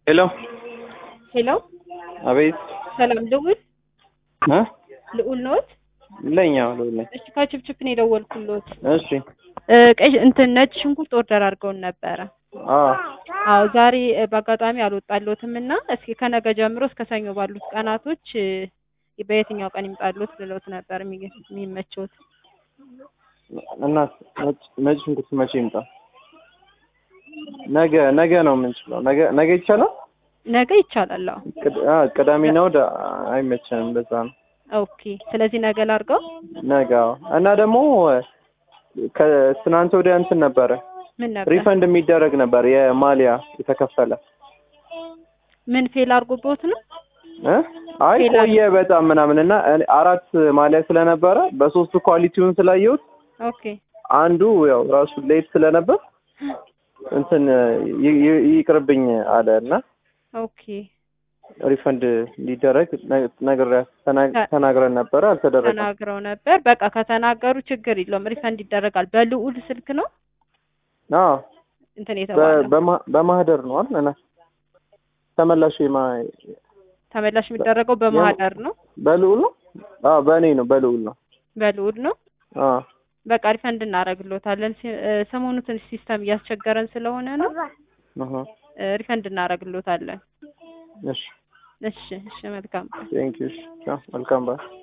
ሄሎ ሄሎ አቤት ሰላም ልዑል እ ልዑል ነዎት? ለኛ ልዑል ነኝ። እሺ ከችፕችፕ ነው የደወልኩልዎት። እሺ እ ቀይ እንትን ነጭ ሽንኩርት ኦርደር አድርገውን ነበረ። አዎ አዎ ዛሬ እ በአጋጣሚ አልወጣልዎትም እና እስኪ ከነገ ጀምሮ እስከ ሰኞ ባሉት ቀናቶች እ በየትኛው ቀን ይምጣልዎት ብለውት ነበር የሚ- የሚመቸውት? እና ነጭ ነጭ ሽንኩርት መቼ ይምጣ? ነገ ነገ ነው የምንችለው። ነገ ነገ ይቻላል? ነገ ይቻላል። አዎ ቅድ- አ ቅዳሜና እሑድ አይመቸንም። በዛ ነው ኦኬ። ስለዚህ ነገ ላድርገው። ነገ። አዎ እና ደግሞ ከትናንት ወዲያ እንትን ነበረ ምን ነበር? ሪፈንድ የሚደረግ ነበር የማሊያ የተከፈለ ምን ፌል አድርጎብዎት ነው? እ አይ ሌላ ቆየ በጣም ምናምን እና እኔ አራት ማሊያ ስለነበረ በሶስቱ ኳሊቲውን ስላየሁት ኦኬ አንዱ ያው ራሱ ሌት ስለነበር እንትን ይ- ይ- ይቅርብኝ አለ እና ኦኬ ሪፈንድ እንዲደረግ ነ- ነግሬያት ተና- ተ- ተናግረን ነበረ አልተደረገም። ተናግረው ነበር። በቃ ከተናገሩ ችግር የለውም ሪፈንድ ይደረጋል። በልዑል ስልክ ነው አዎ እንትን በ- የተባለው በማ- በማህደር ነው አይደል? እና ተመላሽ የማ- ተመላሽ የሚደረገው በማህደር ነው። በልዑል ነው። አዎ በእኔ ነው በልዑል ነው። በልዑል ነው። አዎ በቃ ሪፈንድ እናደርግልዎታለን። ሲ- እ ሰሞኑ ትንሽ ሲስተም እያስቸገረን ስለሆነ ነው አሃ እ ሪፈንድ እናደርግልዎታለን። እሺ እሺ እሺ መልካም ቀን። ቴንክ ዩ። መልካም ባይ